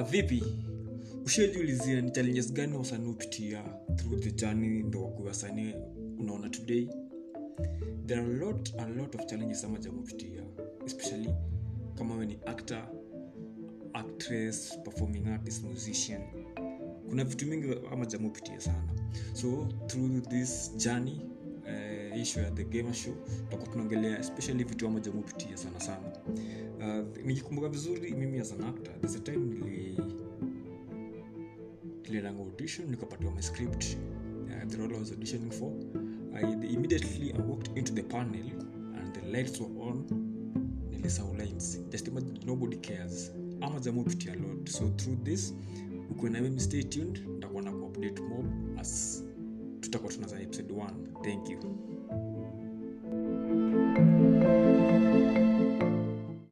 vipi ushajiulizia ni challenges gani wasanii hupitia through the journey ndo wakuwa wasanii unaona today there are a lot, a lot of challenges ama jamupitia especially kama we ni actor actress performing artist musician kuna vitu mingi ama jamupitia sana so through this journey uh, issue ya the gamer show tutakuwa tunaongelea especially vitu ama jamupitia sana sana uh, nikikumbuka vizuri mimi as an actor there's a time nili niliendanga audition nikapatiwa my script uh, the role I was auditioning for I, immediately I walked into the panel and the lights were on nilisau lines just imagine nobody cares ama jamupitia a lot so through this ukuwe na mimi stay tuned nitakuwa na kuupdate mob as tutakuwa tunaza episode 1 thank you